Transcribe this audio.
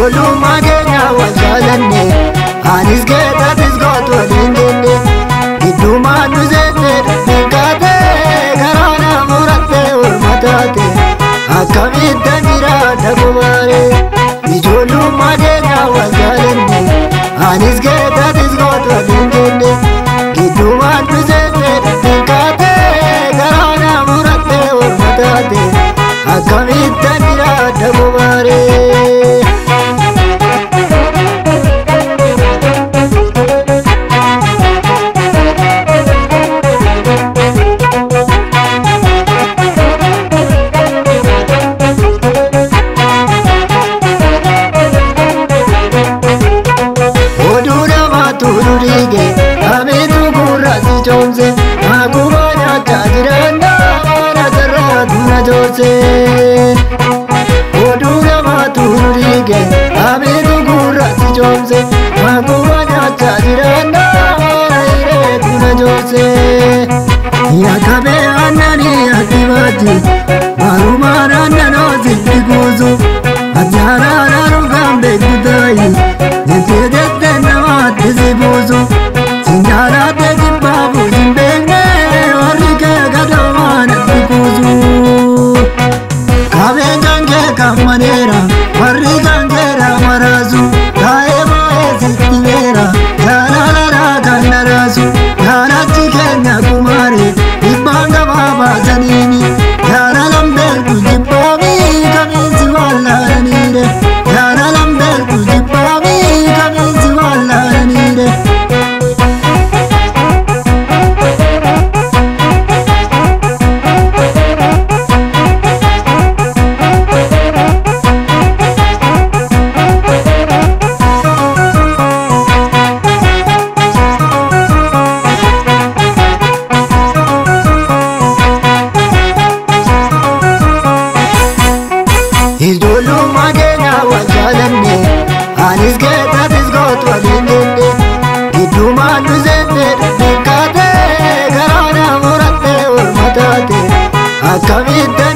ijoollummaa keenya wal jaalanne anis geetatis gootu waliin jenne gidduumaan nu seenne dubbiin kaate karaa na muratte orma taate akkamittan jiraadha kumaare ijoollummaa keenya wal jaalanne anis geetatis gootu waliin jenne gidduumaan nu seenne dubbiin kaate karaa na muratte orma taate akkamittan jiraadha kumaare. oduu namaatu nu dhiige ameetu gurraatti coomse akkuma nyaachaa jiran waan asirraatu na joorse oduu namaatu nu dhiige ameetu gurraatti coomse akkuma nyaachaa jiran waan asirraatu na joorse yakkabee aannanii aktibaatti marumaan aannanoo sitti kuusu ajjaaraadhaa dhugaan beektu taayi jettee jettee namaatti si buusu sinjaalaatee jibbaafu hin beekne warri kee gadoomaan itti kuusu qabeenyaan kee kan maneera warri kan keera maraasu taa'ee baay'ee sitti beera jaalalaa kan daraasu jaalachi keenya kumaare dhibbaan gabaa baasaniini jaalalan beektu jibbaafi kamiinsi wallaalaniire jaalalan beektu jibbaafi kamiinsi wallaalaniire. ijoollummaa keenya wal jaalanne anis geetatis gootu waliin jenne gidduumaan nu seenne dubbiin kaate karaa na muratte orma taate akkamitti